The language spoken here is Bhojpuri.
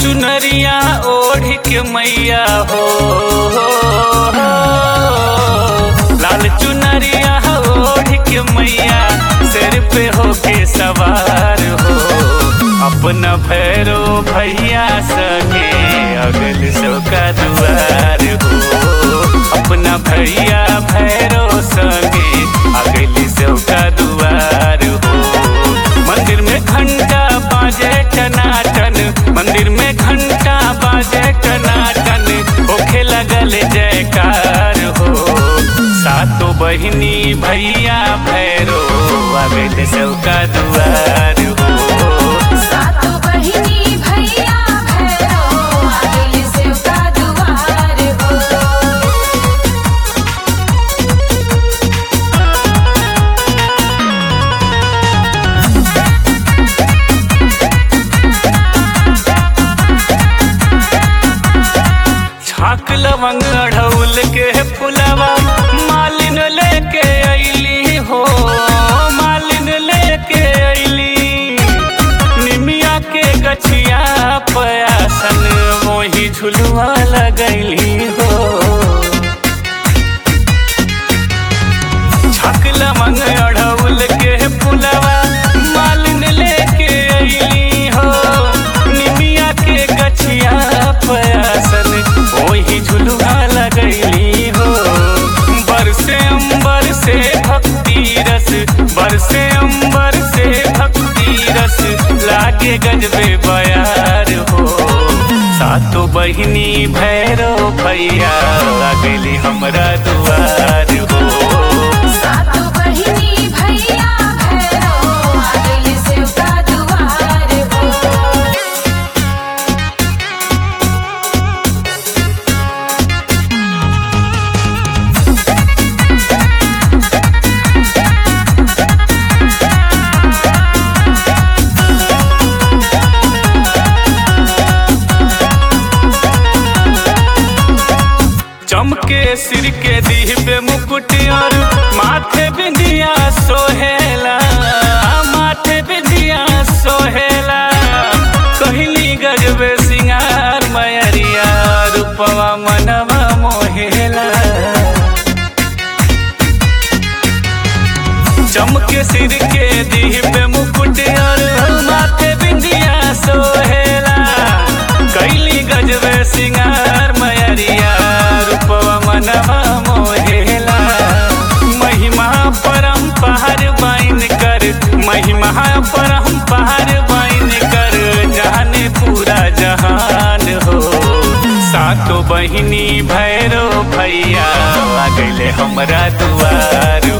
चुनरिया ओढ़ के मैया हो लाल चुनरिया ओढ़ के मैया सिर पे होके सवार हो अपना भैरो भैया सके अगल सो का दुआर हो अपना भैया भैरो सके अगल सो का दुआर हो मंदिर में घंटा बाजे टनाटन मंदिर में घंटा बाजे टनाटन होखे लगल जयकार हो सातो बहिनी भैया भैरो आवेल सबका दुआर हो सातो बहिनी भैया भैरो आगल शिव का दुआर हो छाक लवंग अढ़ौल के फुलवा मालिन लेके अइली हो मालिन लेके अइली निमिया के गछिया पयासन मोही झुलवा लगैली हो छक लमंग अढ़ौल के फुलवा मालिन लेके अइली हो निमिया के गछिया पयासन ओही झुलवा लगैली हो बरसे अंबर से भक्ति रस बरसे अंबर से भक्ति रस लागे गजबे बयार हो सातो बहिनी भैरो भैया लगली हमरा दुआर हो सातो बहिनी भैया भैरो आगल शिव का दुआर हो चमके सिर के दीह पे मुकुट और माथे बिंदिया सोहेला माथे बिंदिया सोहेला कहली गजबे सिंगार मयरिया रूपवा मनवा मोहेला चमके सिर के दीह पे मुकुट और माथे बिंदिया सोहेला कैली गजबे सिंगार मयरिया रूपवा मनवा मोहेला महिमा परम पहाड़ बाइन कर महिमा परम पहाड़ बाइन कर जाने पूरा जहान हो सातो बहिनी भैरो भैया आ गइले हमरा दुआर